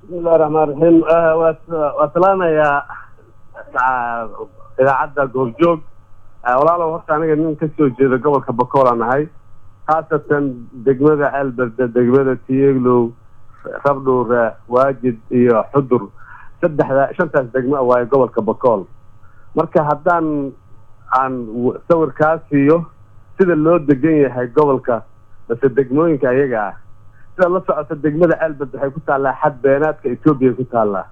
bismillahi raxmaan raxiim waa salaamayaa idaacadda goobjoog walaalow horta aniga nin ka soo jeeda gobolka bakool aan ahay khaasatan degmada ceelberde degmada tiyeglow rabdhuure waajid iyo xudur saddexda shantaas degmo waaye gobolka bakool marka haddaan aan sawirkaa siiyo sida loo degan yahay gobolka base degmooyinka ayaga ah sida la socota degmada ceelberd waxay ku taallaa xad beenaadka etoobiya ku taallaa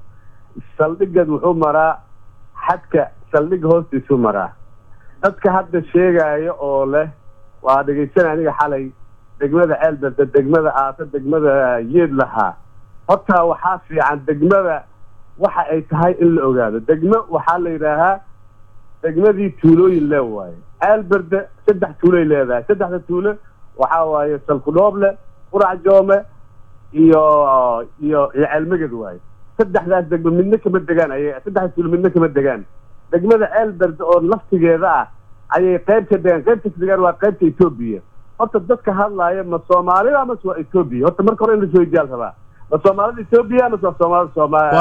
saldhigad wuxuu maraa xadka saldhig hoostiisuu maraa dadka hadda sheegaayo oo leh waa dhegaysanay aniga xalay degmada ceelberde degmada aata degmada yeed lahaa horta waxaa fiican degmada waxa ay tahay in la ogaado degmo waxaa la yidhaahaa degmadii tuulooyin lee waaye ceelberde saddex tuuloy leedahay saddexda tuulo waxaa waaye salkudhooble qurac joome iyo iyo iyo ceelmeged waaye saddexdaas degmo midna kama degaan ay saddexdaas tuulo midna kama degaan degmada ceelberde oo laftigeeda ah ayay qayb ka degaan qaybta ka degaan waa qaybta etoobiya horta dadka hadlaaya ma soomaalida mase waa etoobiya horta marka hore in lasoo ijaal rabaa ma soomaalida etoobiya mase waa soomaalida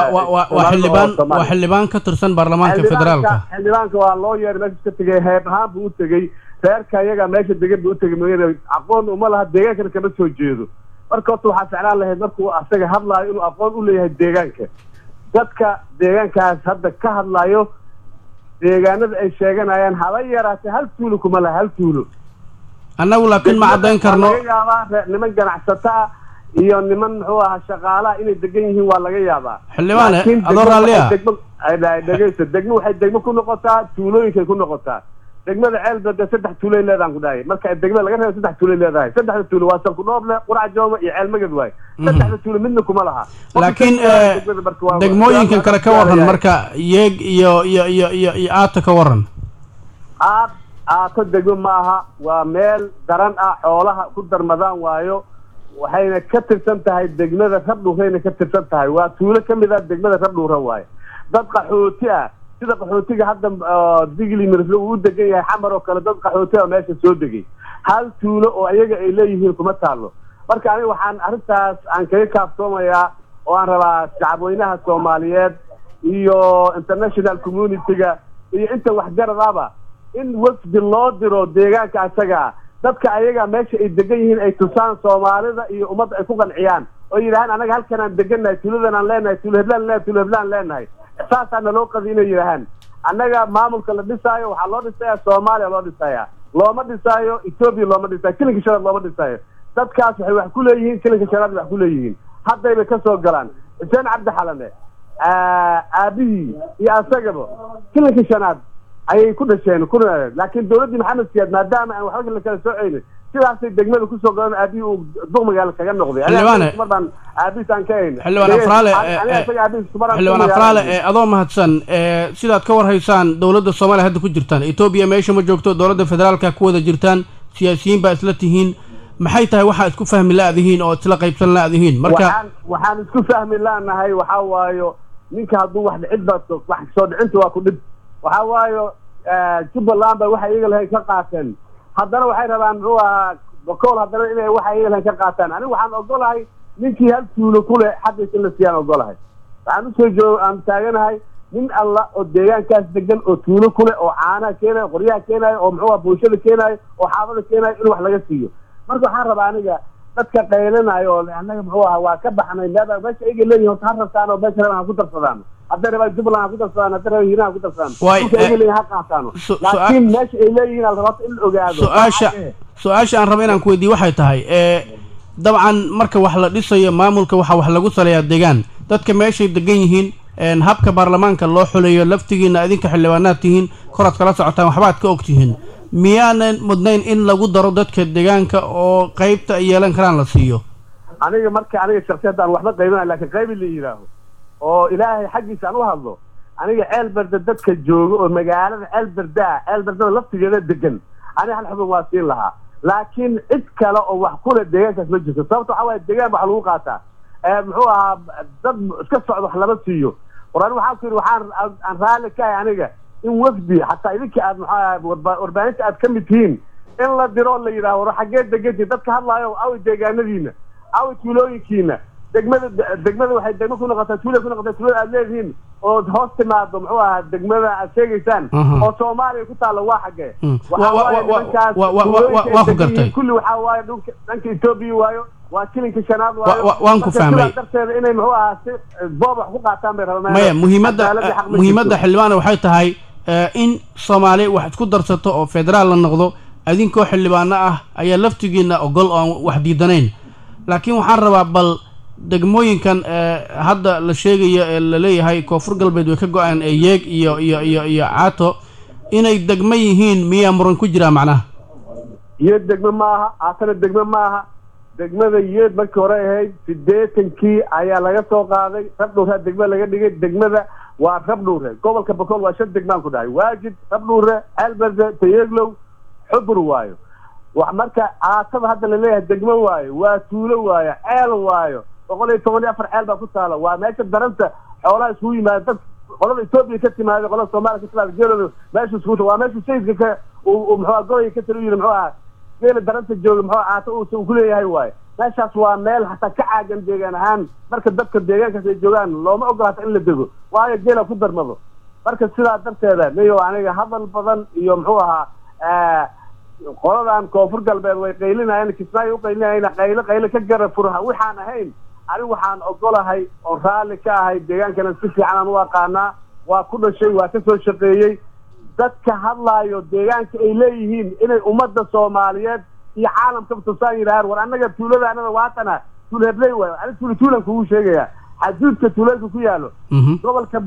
waa xildhibaan waa xildhibaan ka tirsan baarlamaanka federaalka xildhibaanka waa loo yeeray meesha ka tegay heeb ahaan buu u tegey reerka iyaga meesha degan buu utegay mooyane aqoon uma laha deegaankana kama soo jeedo marka horta waxaa ficlaan lahayd markuu asaga hadlaayo inuu aqoon u leeyahay deegaanka dadka deegaankaas hadda ka hadlaayo deegaanada ay sheeganayaan haba yaraatee hal tuulo kuma laha hal tuulo annagu laakiin ma caddayn karno laga yaabaa niman ganacsato ah iyo niman muxuu ahaa shaqaalaha inay degan yihiin waa laga yaabaa xildhibaane adoo raalli ah dhegeysa degmo waxay degmo ku noqotaa tuulooyinkay ku noqotaa degmada ceelberde saddex tuuloy leedaan ku dhahay marka degmada laga reebo saddex tuuloy leedahay saddexda tuulo waa salkudhooble qurac jooma iyo ceelmaged waaye saddexda tuulo midna kuma laha laakiin degmooyinkan kale ka waran marka yeeg iyo iyo iyo iyo iyo aata ka waran aad aato degmo ma aha waa meel daran ah xoolaha ku darmadaan waayo waxayna ka tirsan tahay degmada rabdhuurayna ka tirsan tahay waa tuulo ka mid ah degmada rabdhuura waaye dad qaxooti ah sida qaxootiga hadda digli mirfle uu u degan yahay xamar oo kale dad qaxooti ah meesha soo degay hal tuulo oo ayaga ay leeyihiin kuma taalo marka aniga waxaan arrintaas aan kaga kaaftoomayaa oo aan rabaa shacabweynaha soomaaliyeed iyo international community-ga iyo inta waxgaradaba in wafdi loo diro deegaanka asaga ah dadka ayaga meesha ay degan yihiin ay tusaan soomaalida iyo ummadda ay ku qanciyaan oo yidhahaan anaga halkan aan degannahay tuuladan aan leenahay tuulo heblaan leenahay tuulo heblaan leenahay saasaa naloo qadi inay yidhahaan annaga maamulka la dhisaayo waxaa loo dhisaya soomaaliya loo dhisaya looma dhisaayo etoobiya looma dhisaayo kilinka shanaad looma dhisaayo dadkaas waxay wax ku leeyihiin kilinka shanaad wax ku leeyihiin haddayba ka soo galaan xuseen cabdi xalane aabihii iyo asagaba kilinka shanaad ayay ku dhasheen ku laakiin dawladdii maxamed siyaad maadaama aan waxba la kala soocaynin sidaasay degmada kusoo galan aabihii uu duq magaalo kaga noqday xildhibaane baan aabihiis aan ka hayn xildhibaan afraale xildhibaan afraale adoo mahadsan sidaad ka warhaysaan dowladda soomaaliya hadda ku jirtaan etoobiya meesha ma joogto dowladda federaalka ku wada jirtaan siyaasiyiin baa isla tihiin maxay tahay waxaa isku fahmi la-dihiin oo isla qaybsan la-dihiin marka waxaan waxaan isku fahmi la-nahay waxaa waayo ninka hadduu wax dhicid ba wax soo dhicinta waa ku dhib waxaa waayo jubbaland ba waxay iyaga lahayn ka qaateen haddana waxay rabaan muxuu ahaa bakool haddana inay waxa iyaga lahayn ka qaataan aniga waxaan ogolahay ninkii hal tuulo ku leh xaqiisa in la siiyaan ogolahay waxaan usoo joog aan taaganahay nin alla oo deegaankaas degan oo tuulo ku leh oo caanaha keenayo qoryaha keenayo oo muxuu aha bulshada keenayo oo xaafada keenayo in wax laga siiyo marka waxaan rabaa aniga dadka qaylanayo oo annaga muxuu ahaa waa ka baxnay meeda meesha ayaga leeyihin horta ha rabtaan oo meesha rabaan ha ku darsadaan hadday rabaan jubbaland ha ku darsadaan hadday rabaan hiiraan ha ku darsadaan dhulka ayaga leeyihin ha qaataano laakiin meesha ay leeyihiin al rabaa in la ogaado su-aasha su-aasha aan raba inaan ku weydiiyo waxay tahay dabcan marka wax la dhisayo maamulka waxaa wax lagu saleeyaa deegaan dadka meeshay degan yihiin habka baarlamaanka loo xuleeyo laftigiina idinka xildhibaanaad tihiin koraad kala socotaan waxbaad ka og tihiin miyaanan mudnayn in lagu daro dadka deegaanka oo qaybta ay yeelan karaan la siiyo aniga marka aniga shaksiyadda aan waxba qaybinay lakin qaybi la yidhaaho oo ilaahay xaggiisa aan u hadlo aniga ceelberde dadka jooga oo magaalada ceelberde ah ceelberdada laftigeeda degan aniga hal xubin waa siin lahaa laakiin cid kale oo wax kule deegaankaas ma jirto sababta waxaa waaye deegaan wax lagu qaataa muxuu ahaa dad iska socda wax lama siiyo qoran waxaan ku yidhi waxaan aan raalli ka ahay aniga in wafdi xataa idinka aad maxaa warbaahinta aad ka mid tihiin in la diro la yidhaaho war xaggee degantiin dadka hadlaayo awi deegaanadiina awi tuulooyinkiina degmada degmada waxay degmo ku noqotaa tuula ku noqotaa tuulada aad leedihiin oo hoos timaado muxuu ahaa degmada aad sheegaysaan Aha. oo soomaaliya ku taalla waa xaggee Mm. Waxaa Wa- wa- waaye wa- wa- nimankaas wa- wa- wa- tuulooyinka ay waa ku degan yihiin, gartay. kulli waxaa waaye dhulka dhanka etoobiya waayo waa kilinka shanaad waayo wa- waan ku Marka fahmay. sidaa darteeda inay muxuu ahaa si boob wax ku qaataan bay rabaan maya muhiimadda Cadaaladii xaq ma muhiimadda jirto. xildhibaana waxay tahay eh, in soomaali wax isku darsato oo federaal la noqdo idinkoo xildhibaano ah ayaa laftigiina ogol oo aan wax diidanayn laakiin waxaan rabaa bal degmooyinkan eh, hadda la sheegayo ee la leeyahay koonfur galbeed way ka go-aan ee yeeg iyo iyo iyo iyo caato inay degmo yihiin miyaa muran ku jiraa macnaha yeed degme ma aha aatana degme ma aha degmada yeed markii hore ahayd sideetankii ayaa laga soo qaaday rabdhuure degme laga dhigay degmada waa rabdhuure gobolka bakool waa shan degmaan ku dhahay waajid rabdhuure alberde tayeglow xubur waayo wax marka aatada hadda laleeyahay degmo waayo waa tuulo waayo ceel waayo boqol iyo toban iyo afar ceel baa ku taala waa meesha daranta xoolaha isugu yimaada dad qolada etoobiya ka timaada qolada soomaaliya ka timaada geelooda meesha isugu waa meesha sayidka ka uu uu muxuu gobolka ka tali u yiri muxuu ahaa geela daranta jooga muxuu aata uusa uu kuleeyahay waayo meeshaas waa meel hataa ka caagan deegaan ahaan marka dadka deegaankaas ay joogaan looma ogolaata in la dego waayo geela ku darmado marka sidaa darteeda mayo aniga hadal badan iyo muxuu ahaa qoladan koonfur galbeed way qaylinayeen kismaayo u qaylinayeen qaylo qaylo ka gara furaha waxaan ahayn anigu waxaan ogolahay oon raalli ka ahay deegaankana si fiican aan u aqaanaa waa ku dhashay waa ka soo shaqeeyey dadka hadlaayo deegaanka ay leeyihiin inay ummadda soomaaliyeed iyo caalamkaba tusaan yidhahaan war annaga tuulada anada waatana tuul hebley waayo ani tuuli tuulan kugu sheegaya xaduudka tuuleedka ku yaalo Mhm. gobolka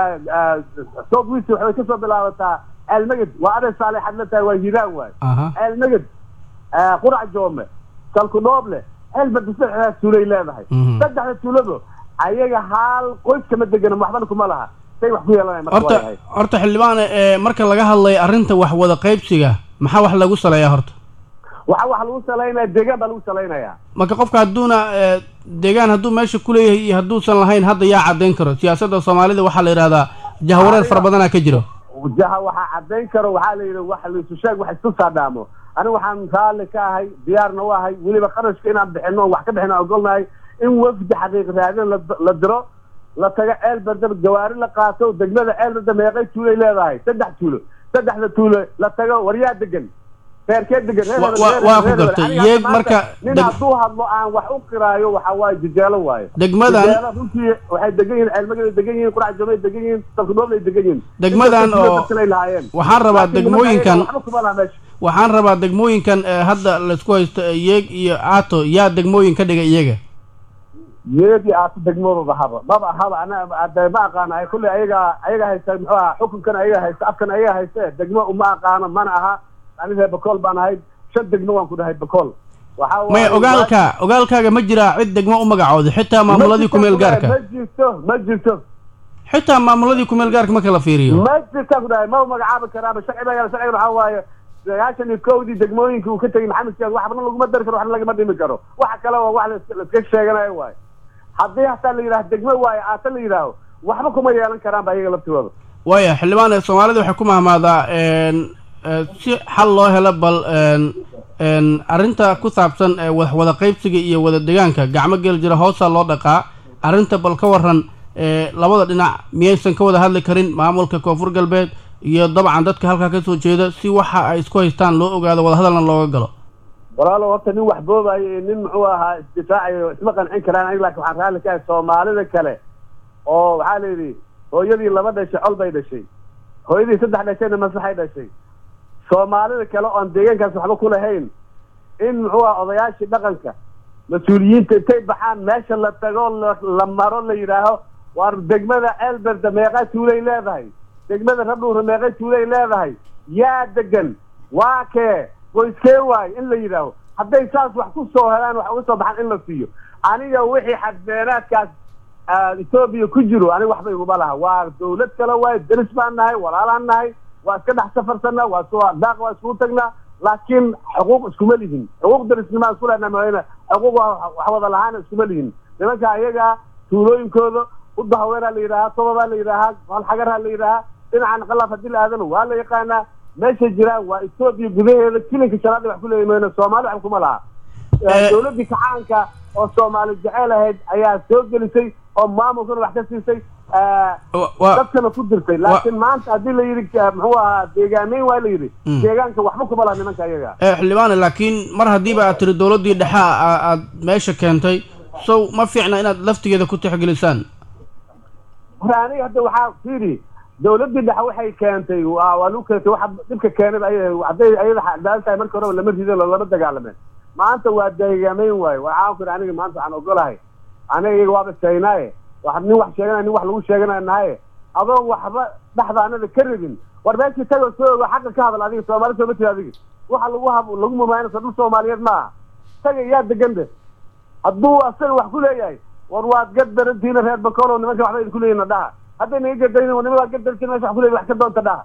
south west waxay kasoo bilaabataa ceelmaged waa aday saalixad la tahay waa hiiraan waayo aha ceelmaged qurac joome salkudhooble ceelbada saddexdaas tuulay leedahay Mhm. saddexda tuulado ayaga haal qoys kama degana waxbana kuma laha say wax ku yeelanaya marka horta waayahay horta xildhibaane ee marka laga hadlayo arrinta wax wada qaybsiga maxaa wax lagu saleeyaa horta waxa waxa lagu salaynaya deegaan baa lagu salaynaya marka qofka hadduuna eh, deegaan hadduu meesha ku leeyahay iyo hadduusan lahayn hadda yaa caddayn karo siyaasadda soomaalida waxaa la yidhahdaa jahwareer fara badanaa ka jiro jaha waxaa caddayn karo waxaa la yidhi wax laisu sheeg wax isku saadhaamo aniga waxaan raalli ka ahay diyaarna u ahay weliba qarashka inaan bixino o wax ka bixino ogolnahay in wafdi xaqiiq raadin la- la diro la tago ceel berde gawaari la qaato degmada ceel berde meeqay tuulay leedahay saddex tuulo saddexda tuulo la tago waryaa degan reerkee degan reer Wa- hebel, wa- reer waa hebel, ku reer hebel. gartay. Aniga Yeeg maanta marka nin deg- hadduu hadlo aan wax u qiraayo waxa waaye jijeelo waayo Degmadan- Jijeelo runtii waxay degan yihiin ceelmagay degan yihiin qurac joomay degan yihiin salkudhooblay degan yihiin Degmadan Inta tuulo oo- dadkale ay lahaayeen waxaan rabaa Laakiin nimanka degmooyinkan- ayaga waxba kuma laha meesha waxaan rabaa degmooyinkan ee hadda laysku haysto ee yeeg iyo caato yaa degmooyin ka dhigay iyaga yeedii aata degmadooda haba maba haba ana ade ma aqaano ay kulley ayaga ayaga haysta muxuu ahaa xukunkan ayaga haysta afkan ayaga hayste degmo uma aqaano mana aha aniga bakool baan ahay shan degmo waan ku dhahay bakool waxaa waaye- maya ogaalka ogaalkaaga ma jiraa cid degmo u magacooda xitaa maamuladii kumeel gaarka ma jirto ma jirto xitaa maamuladii kumeel gaarka marka la fiiriyo ma jirtaan ku dhahay ma magacaabi karaaba sharci baa yaala sharcigan waxaa waaye sagaashan iyo kowdii degmooyinka uu ka tegay maxamed siyaad waxbana laguma dari karo waxna lagama dhimi karo waxa kale waa wax lais- laiska sheeganayo waaye haddii hataa la yidhaha degmo waaye aata la yidhaaho waxba kuma yeelan karaan ba iyaga laftooda waaya xildhibaane soomaalida waxay ku mahmaadaa een, ee, si xal loo helo bal een, een, arrinta ku saabsan ee wax wada qaybsiga iyo wada degaanka gacmo gel jira hoosaa loo dhaqaa arrinta bal ka waran ee, labada dhinac miyaysan ka wada hadli karin maamulka koonfur galbeed iyo dabcan dadka halkaa ka soo jeeda si waxa ay isku haystaan loo ogaado wadahadalna looga galo walaalo horta nin wax boobayo iyo nin muxuu ahaa isdifaacayo isma qancin karaan aniga laakiin waxaan raalli ka ahay soomaalida kale oo waxaa la yidhi hooyadii laba dhashay col bay dhashay hooyadii saddex dhashayna maslaxay dhashay soomaalida kale oon deegaankaas waxba ku lahayn in muxuu aha odayaashii dhaqanka mas-uuliyiinta intay baxaan meesha la tago la- la maro la yidhaaho waar degmada ceelberde meeqa tuulay leedahay degmada rabdhuure meeqa tuulay leedahay yaa degan waa kee qoyskee waay in la yidhaaho hadday saas wax ku soo helaan wax uga soo baxaan in la siiyo aniga wixii xadbeenaadkaas ah, etoobiya ku jiro aniga waxba iguma laha waa dawlad kale waay deris baan nahay walaalaan nahay waa iska dhex safarsanaa waa isku daaq waa iskugu tagnaa laakiin xuquuq iskuma lihin xuquuq derisnimaa isku lehna mooyane xuquuq waa wax wada lahaana iskuma lihin nimanka ayaga tuulooyinkooda udda haweenaa la yidhaahaa tobabaa la yidhaahaa halxagaraa la yidhaahaa dhinacan qalaaf haddii la aadana waa la yaqaanaa meesha jiraan waa etoobiya gudaheeda kilinka shanaad wax ku leeyahy mooyane soomaali wax kuma laha dowladdii kacaanka oo soomaali jecel ahayd ayaa soo gelisay oo maamulkana wax ka siisay dadkana ku jirtay laakiin maanta haddii la yidhi muxuu ahaa deegaameyn waa la yidhi deegaanka waxba kuma laha nimanka ayaga xildhibaane laakiin mar haddiiba aad tiri dowladdii dhexe aad meesha keentay sow ma fiicna inaad laftigeeda ku tixgelisaan hore aniga hadda waxaa fiiri dowladdii dhexe waxay keentay waa waa lagu keentay waxa dhibka keenay hadday ayada cadaalad tahay marka horeba lama ridin lama dagaalameen maanta waa deegaameyn waayo waxaan ku aniga maanta waxaan ogolahay aniga iyaga waaba sheegnaaye wax nin wax sheeganaya nin wax lagu sheeganaya nahaye adoon waxba dhexdaanada ka rabin war meeshii tago soo ogo xaqa ka hadal adiga soomaali sooma tiri adiga waxa lagu hab lagu mumaanayso dhul soomaaliyeed maaha taga yaa degan de hadduu asaga wax ku leeyahay war waad gad darantiina reer bakolo nimanka waxba idinku leeyihin dhaha hadday naga gadayn nimanka waa gad darantiin mesha wax ku leeyahy wax ka doonta dhaha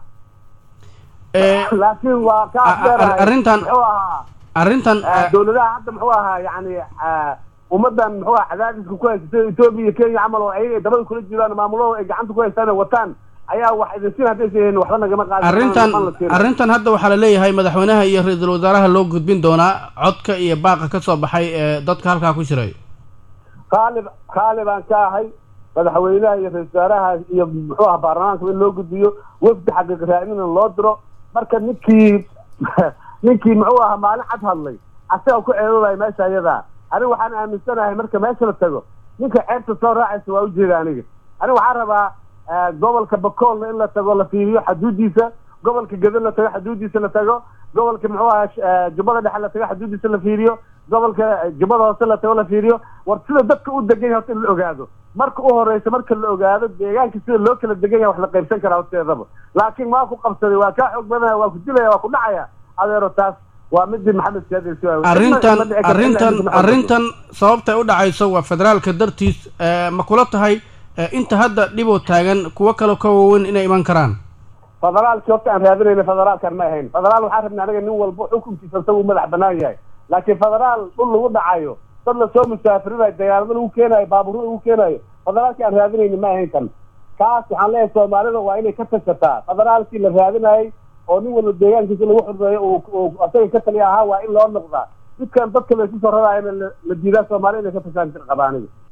laakiin waa ka afdeerahay arrintan muxuu ahaa arrintan dowladaha hadda muxuu ahaa yani ummadan muxuu aha cadaadiska ku haysta sida etoobiya iyo kenya camal oo ayaga ay dabada kula jiraan maamulada ay gacanta ku haystaan oo wataan ayaa wax idin siin haddaysa yihiin waxba nagama qaadi arrintan arrintan hadda waxaa la leeyahay madaxweynaha iyo ra-iisul wasaaraha loo gudbin doonaa codka iyo baaqa ka soo baxay ee dadka halkaa ku jiray qaalib qaalib aan ka ahay madaxweynaha iyo ra-isul wasaaraha iyo muxuu aha baarlamaanka in loo gudbiyo wafdi xaqiiq raadina loo diro marka ninkii ninkii muxuu ahaa maalin cad hadlay asaga ku ceedoobaya meesha ayadaa aniga waxaan aaminsanahay marka meesha la tago ninka ceebta soo raacaysa waa ujeeda aniga aniga waxaan rabaa gobolka bakoolna in la tago la fiiriyo xaduudiisa gobolka gado la tago xaduudiisa la tago gobolka muxuu ahaa jubbada dhexe la tago xaduudiisa la fiiriyo gobolka jubbada hoose la tago la fiiriyo war sida dadka u degan yahay horta in la ogaado marka u horeysa marka la ogaado deegaanka sida loo kala degan yahay wax la qaybsan karaa horteedaba laakiin waa ku qabsaday waa kaa xoog badanaya waa ku dilaya waa ku dhacaya adeero taas waa midii maxamed siyaad arrintan arrintan arrintan sababtay u dhacayso waa federaalka dartiis ma kula tahay inta hadda dhiboo taagan kuwo kale ka waaweyn inay iman karaan federaalkii horta aan raadinayna federaalkan ma ahayn federaal waxaan rabnay anaga nin walba xukunkiisa isaga u madax banaan yahay laakiin federaal dhul lagu dhacayo dad lasoo musaafirinayo dagaalamo lagu keenayo baaburro lagu keenayo federaalkii aan raadinayna ma ahayn kan kaas waxaan leeyahay soomaalida waa inay ka tashataa federaalkii la raadinayay oo nin walba deegaankiisa lagu xurmeeyo uu asaga ka taliya ahaa waa in loo noqdaa midkan dadka laysu soo raraayana la diidaa soomaalida inay ka tashaan qabaaniga